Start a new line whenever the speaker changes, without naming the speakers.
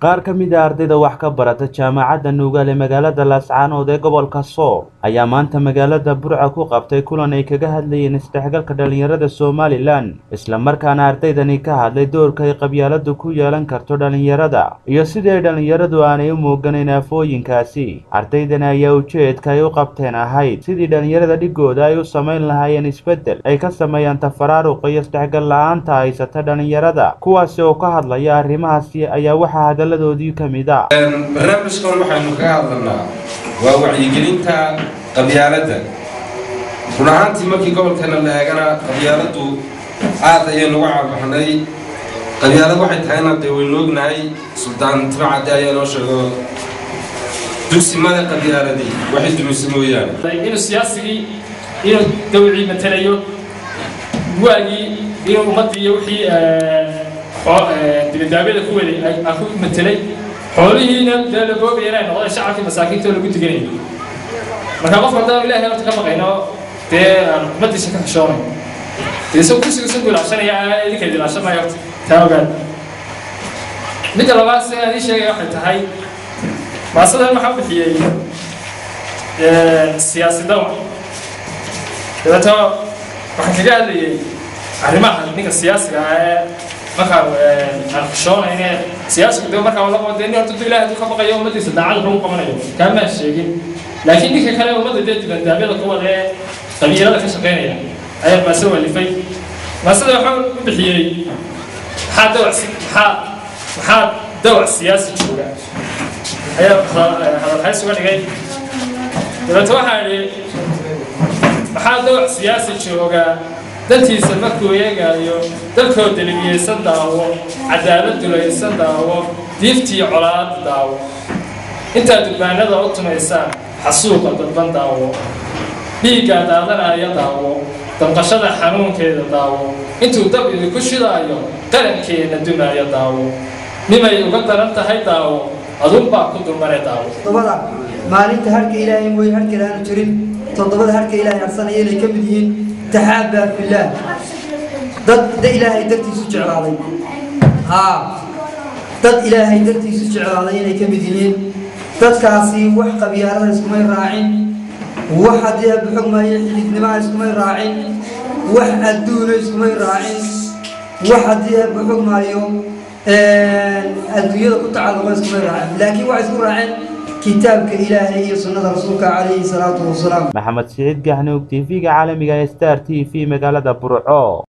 qaar ka mid a ardayda wax ka barata jaamacadda nuugaal ee magaalada laascaanood ee gobolka sool ayaa maanta magaalada burca ku qabtay kulan ay kaga hadlayeen isdhexgalka dhallinyarada somalilan islamarkaana ardaydani ka hadlay doorka ay qabyaaladu ku yeelan karto dhallinyarada iyo sidii ay dhallinyaradu aanay u muuganayn aafooyinkaasi ardaydani ayaa ujeedka ay u qabteen ahayd sidii dhallinyarada dhigooda ay u samayn lahaayeen isbeddel ay ka sameeyaan tafaraaruqa iyo isdhexgal la-aanta haysata dhallinyarada kuwaasi oo ka hadlaya arrimahaasi ayaa waxaa hadalladoodii ka mid a
barnaamijkan waxaynu kaga hadlanaa waa wacyigelinta qabyaaladda run ahaantii markii gobolkeena la eegana qabyaaladdu aad ayaynu uga caabaxnay qabyaalad waxay tahayna dee waynu ognahay suldaan timacadde ayaa noo sheego dugsimada qabyaaladii waxay dumise mooyaane
inuu siyaasigii inuu dawcii matelayo waagii inuu ummaddii iyo wixii dibadaabyada ku waday aan ku matelay xoolihiina dee la goobayana ay noqdeen shacabkii masaakiinta oo lagu diganayo marka qofka haddaan ilaahay horta ka maqayno dee aan ummaddiisa ka xishoonay dee isagoo kursiga isu ilaashanaya idinka ilaashanaya horta taa ogaad midda labaad si aan ii sheegaya waxay tahay maasadan waxaa u bixiyey siyaasi dawa dabeeto waxaan kaga hadlayay arrimaha ninka siyaasiga ah ee markaa aan xishoonayne siyaasigu de markaa wala qabo dee nin horta du ilahay hadduu ka baqayo ummaddiisa daacad lagu qabanayo kaamaan sheegin laakiin ninka kale ummadda dee dibandaabyada ku wada ee qabiilada ka shaqaynaya ayaa maase walifay maasada waxaa u bixiyey maxaa dawac maxaa maxaa dawac siyaasi jooga ayaa hadalhays uga dhigay dabeeto waxaa idhi maxaa dawac siyaasi jooga dantiisa markuu eegaayo dalkoo delimiyeysan daawo cadaalad dulaysan daawo diiftii colaad daawo intaad durbaanada u tumaysaan xasuuqa dadban daawo dhiiggaa daadanaya daawo damqashada xanuunkeeda daawo intuu dab idinku shidaayo qarankeena dumaayo daawo nimay uga daran tahay daawo adunbaa ku dulmare daawo
toddobada maalinta harka ilaahay mooye harkale aanu jirin toddobada harka ilaahay harsanaya inay ka mid yihiin taxaabaa fillaah dad da ilaahay dartiisu jeclaaday haa dad ilaahay dartiisu jeclaaday inay ka mid yihiin dadkaasi wax qabyaalada iskumay raacin wax haddii abu xogmaayo xididnimaa iskumay raacin wax adduuna iskumay raacin wax haddii abu xogmaayo adduunyada ku tacalluqa iskumay raacin laakiin waxay isku raaceen kitaabka ilaahay iyo sunnada rasuulka calayhi salaatu wasalaam
maxamed siciid gahnuug t v-ga caalamiga ee star t v magaalada burco